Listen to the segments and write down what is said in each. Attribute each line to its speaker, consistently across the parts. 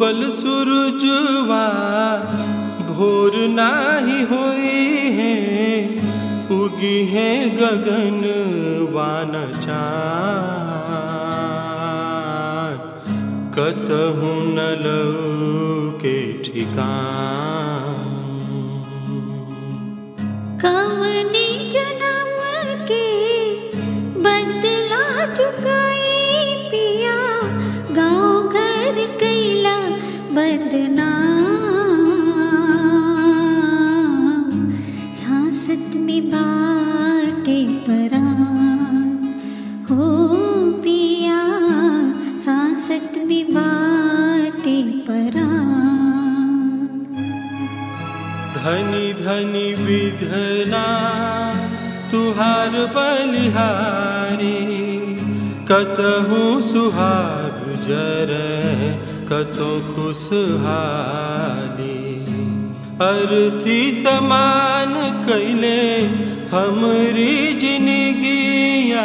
Speaker 1: उगल सूरजवा भोर नाही होई है उगी है गगन वान चान कतहु न के ठिकान
Speaker 2: कवने जन्म के बदला चुकाई पिया गाँव घर कैला बदनाम सांसत में बाटे परान हो पिया सांसत में बाटे परान
Speaker 1: धनी धनी विधना तुहार बलिहारी कतहु सुहाग जर कतो खुशहाली अर्थी समान कैले हमरी जिनगिया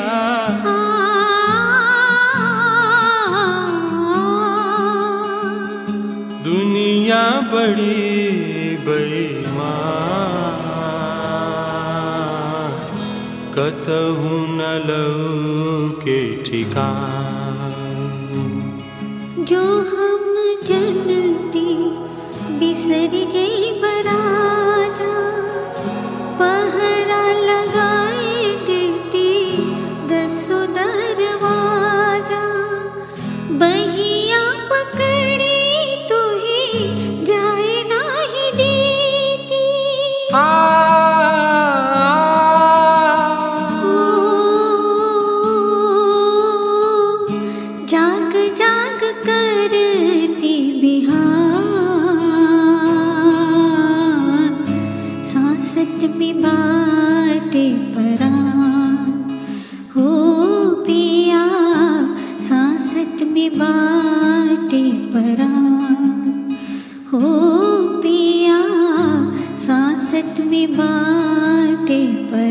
Speaker 1: दुनिया बड़ी बेईमान कतहु न के ठिकान
Speaker 2: जो हम जनती बिसर जई बराजा पहरा लगाए देती दसो दरवाजा बहिया पकड़ी तो ही जाए नाही देती जाग जाग करती बिहान सांसत में बाटे परान हो पिया सांसत में बाटे परान हो पिया सांसत में बाटे पर